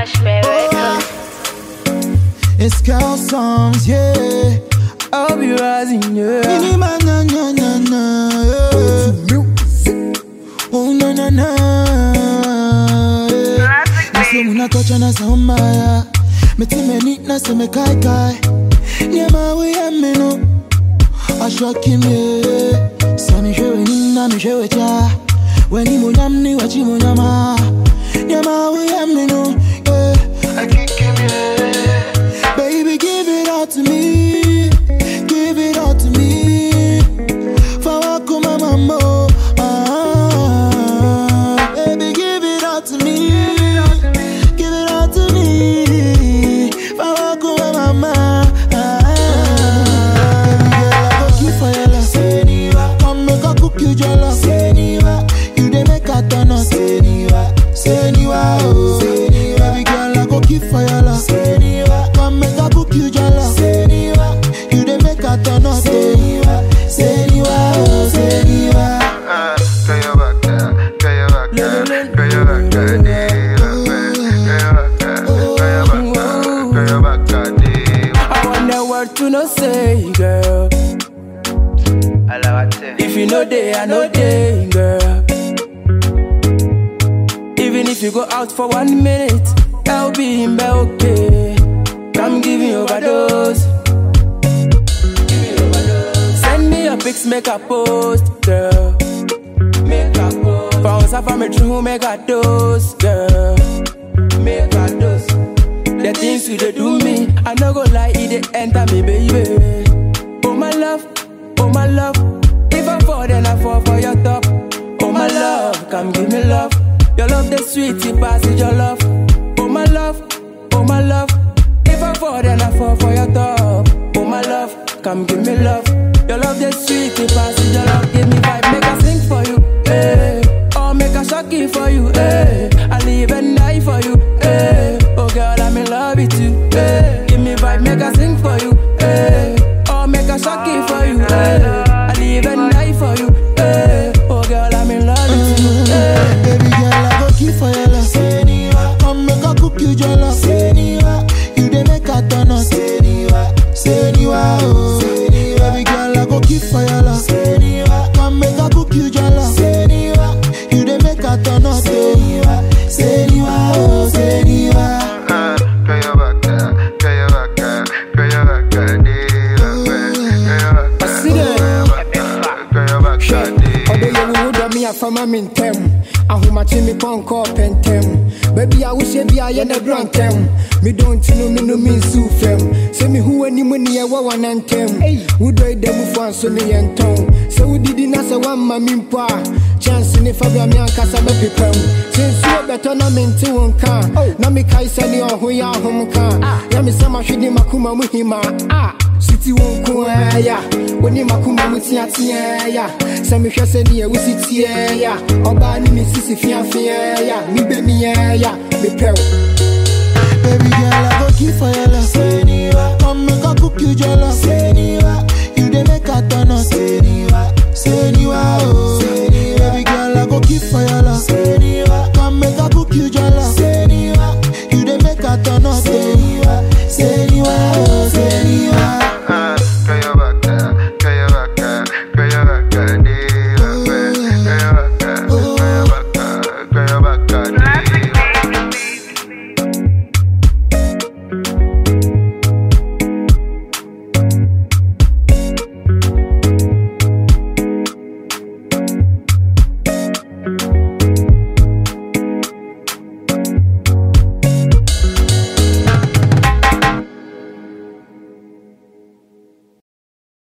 Cashmere Records. It's girl songs, yeah. I'll be rising, yeah. Mini man, na na na na. yeah. Oh na na na. yeah. Nase muna kocha na samba. Meti me ni na se me kai kai. Nyama we ya me no. Ashwa kimye. Sami shewe ni na mi shewe cha. Weni mo nyam ni wachi mo nyama. Nyama we ya me no. Yeah. Baby, give it all to me. Give it all to me. Fawako mama. Ah, baby, give it all to me. Give it all to me. Fawako mama. Ah, baby, girl, I go kill for your love. Seniwa, come make I cook you jollof. Seniwa, you dey make I turn up. Seniwa, Seniwa, oh. Seniwa, baby girl, I go kill for your love. Seniwa, come make I cook you jollof. Seniwa, you dey make I turn up. Seniwa, Seniwa, oh. Seniwa. I want the word to no say, girl. If you know day, I know day, girl. Even if you go out for one minute, I'll be in bed, okay. Come give me overdose. Give me overdose. Send me your pics, make a post, girl. Make a post. Bounce up on me true, make a dose, girl. Make a dose. The things you dey do me, I no go lie, it dey enter me, baby. Oh my love, oh my love. If I fall, then I fall for your top. Oh my love, come give me love. Your love the sweet, it passes your love. Oh my love, oh my love. If I fall, then I fall for your top. Oh my love, come give me love. Your love the sweet, it passes your love. Give me vibe, make I sing for you, hey. Or make a shocky for you, hey. I live and die for you, hey. Oh girl, I'm in love with you, hey. Give me vibe, make I sing for you, hey. Or make a shocky for you, hey. I live and die for you, hey. Oh girl, I'm in love with you, hey. Baby girl, I go kill for your love. Seniwa, come make I cook you jollof. Seniwa, you dey make I turn up. Seniwa, Seniwa, oh. Seniwa, baby girl, I go kill for your love. Seniwa, come make I cook you jollof. Seniwa, you dey make I turn up. Seniwa, Seniwa, oh. Seniwa. ɔdɔ yɛ wo wodɔ me afama me ntɛm ahomakye me pɔnkɔ pɛntɛm baabi a wohyɛ bi a yɛ na dura ntɛm medɔ nti no me no me nsiw fam sɛ mehu w'anim ne yɛwɔ wana ntɛm wodɔ yi da mufoɔ anso ne yɛ ntɔn sɛ wodidi na sɛ woamma me mpo a chance ne fa bra me ankasa bɛpepam sɛ nsuo bɛtɔ na mente wo nka na mekae sɛne ɔho yɛ ahom ka na mesɛ mahwede makoma mu hima a siti wo nko ara ya wone makoma mu teateaa ya sɛ mehwɛ sɛdeɛ wosi teɛ ya ɔbaa ne me sisi feafeaa ya mebɛmiaa ya mepɛ wo Baby girl, I go kill for your love. Seniwa, come make I cook you jollof. Seniwa, you dey make I turn up. Seniwa, Seniwa,